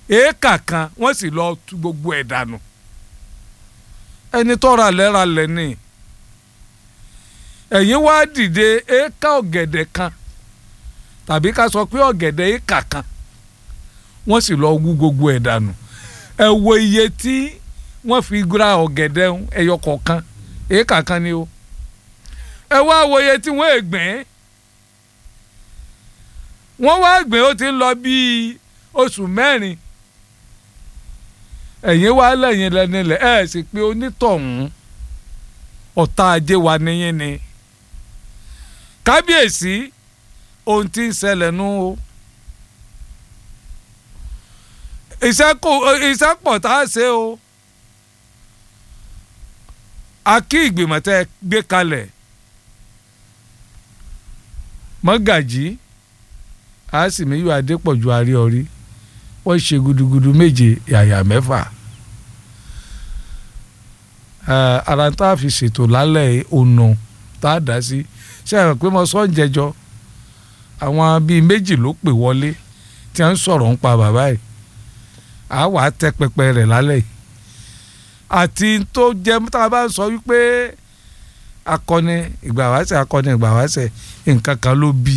èékà kan wọ́n sì lọ tú gbogbo ẹ̀ dànù ẹni tọ́ra lẹ́ra lẹ́ni ẹ̀yin wá dìde éékà ọ̀gẹ̀dẹ̀ kan tàbí ká sọ pé ọ̀gẹ̀dẹ̀ éékà kan wọ́n sì lọ wú gbogbo ẹ̀ dànù ẹ wo iye tí wọ́n fi ra ọ̀gẹ̀dẹ̀ ẹyọ kọ̀ọ̀kan éékà kan ni o ẹ wá wo iye tí wọ́n ègbìn wọ́n wá gbìn ó ti ń lọ bíi oṣù mẹ́rin ẹ̀yin wá lẹ́yìn lẹ́nilẹ̀ ẹ̀ sì pé onítọ̀hún ọ̀tá ajé wa níyìn ni kábíyèsí ohun tí ń ṣẹlẹ̀ nú o iṣẹ́ pọ̀ tá a ṣe o a kí ìgbìmọ̀ tẹ́ ẹ gbé kalẹ̀ mọ́gàjí àásìmíyù adépọ̀jù àríọ̀rí wọ́n ṣe gudugudu méje yàyà mẹ́fà ara tá a fi ṣètò lálẹ́ ònà tá a dá sí ṣé àwọn pé mo sọ ń jẹjọ àwọn bíi méjì ló pè wọlé tí wọ́n ń sọ̀rọ̀ ń pa bàbá yìí a wà á tẹ pẹpẹ rẹ̀ lálẹ́ yìí àti tó jẹ tá a bá ń sọ wípé akọni ìgbà wáṣẹ akọni ìgbà wáṣẹ nǹkan kan ló bí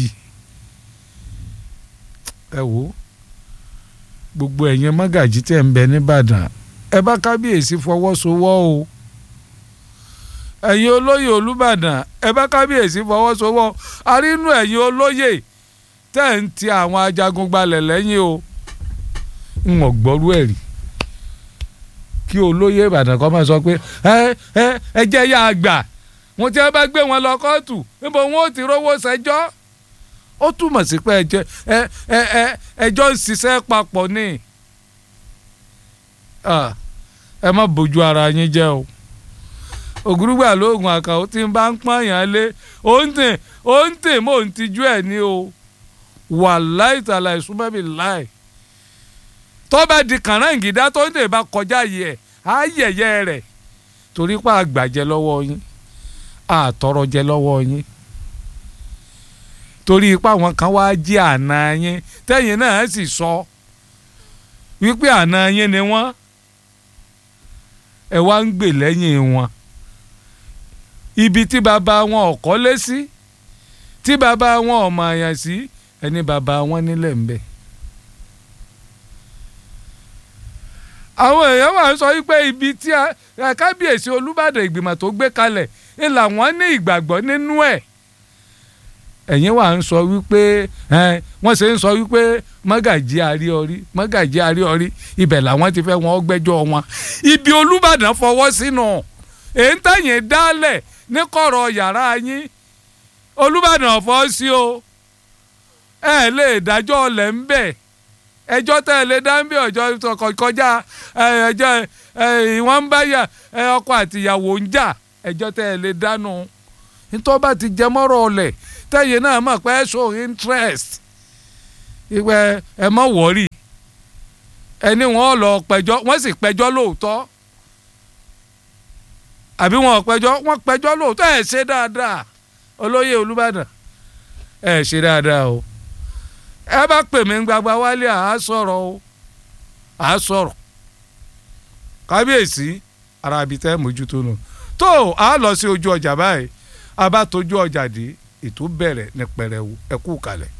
ẹ wò ó gbogbo ẹ̀yin mọ́gàjí tẹ̀ ń bẹ nìbàdàn ẹ bá kábíyèsí fọwọ́sowọ́ o ẹ̀yin olóyè olùbàdàn ẹ bá kábíyèsí fọwọ́sowọ́ arínú ẹ̀yin olóyè tẹ̀ ń ti àwọn ajagun gbalẹ̀ lẹ́yìn o ń wọ̀n gbọ́rú ẹ̀ rí kí olóyè ìbàdàn kọ́ máa sọ pé ẹ ẹ ẹ jẹ́ yá àgbà wọn tí wọn bá gbé wọn lọ kóòtù níbo wọn ò ti rówó ṣẹjọ́ ó túmọ̀ sí pé ẹjọ́ ẹ ẹ ẹ ẹjọ́ ń ṣiṣẹ́ papọ̀ ni ẹ má bójú ara yín jẹ́ o ògúrúgbà lóògùn àkàwọ́ tí ń bá ń pààyàn lé ó ń tè ó ń tè mò ń tijú ẹ̀ ní o wàláì tàlà ìsúnmọ́bì láì tọ́ba di kànáǹgídá tó ń tè bá kọjá yìí ẹ̀ á yẹ̀yẹ́ rẹ̀ torí pa àgbàjẹ lọ́wọ́ yín àtọrọjẹ lọ́wọ́ yín torí ipá àwọn kan wá jí àná yín tẹ́yìn náà sì sọ wípé àná yín ni wọ́n ẹ wá ń gbè lẹ́yìn wọn ibi tí bàbá wọn ò kọ́lé sí tí bàbá wọn ò mọ̀ àyàn sí ẹni bàbá wọn nílẹ̀ ń bẹ. àwọn èèyàn wà ń sọ wípé ibi tí kábíyèsí olúbàdàn ìgbìmọ̀ tó gbé kalẹ̀ ń làwọn ní ìgbàgbọ́ nínú ẹ̀ ẹ̀yin wà ń sọ wípé wọ́n ṣe ń sọ wípé mọ́gàjí àríọrí mọ́gàjí àríọrí ibẹ̀ làwọn ti fẹ́ wọn gbẹ́jọ́ wọn ibi olúbàdàn fọwọ́ sínú èyí ń tẹ̀yìn dálẹ̀ ní kọ̀rọ̀ yàrá yín olúbàdàn fọ́ sí o ẹ lè dájọ́ ọ̀lẹ̀ ń bẹ̀ ẹjọ́ tẹ́ ẹ lè dá ń bí ọjọ́ kọjá ẹjọ́ ìwọ̀n ń bá yà ọkọ àtìyàwó ń jà ẹjọ́ tẹ́ ẹ lè dánú nítorí bá ti jẹ mọ́rọ̀ ọ̀lẹ̀ tẹ́yìn náà mọ̀ pé show interest ìwẹ̀ ẹ mọ̀ wọ́rì ẹni wọn lọ pẹjọ́ wọ́n sì pẹjọ́ lóòótọ́ àbí wọn pẹjọ́ wọ́n pẹjọ́ lóòótọ́ ẹ̀ ṣe dáadáa olóyè olùbàdàn ẹ̀ ṣe dáadáa o ẹ bá pè mí gbagba wálé àá sọ̀rọ̀ o àá sọ̀rọ̀ kábíyèsí ara ibi tẹ́ mójútó nù tó a lọ sí ojú ọjà báyìí a bá tójú ọjà dé ètò bẹ̀rẹ̀ ní pẹrẹwu ẹ kú kalẹ̀.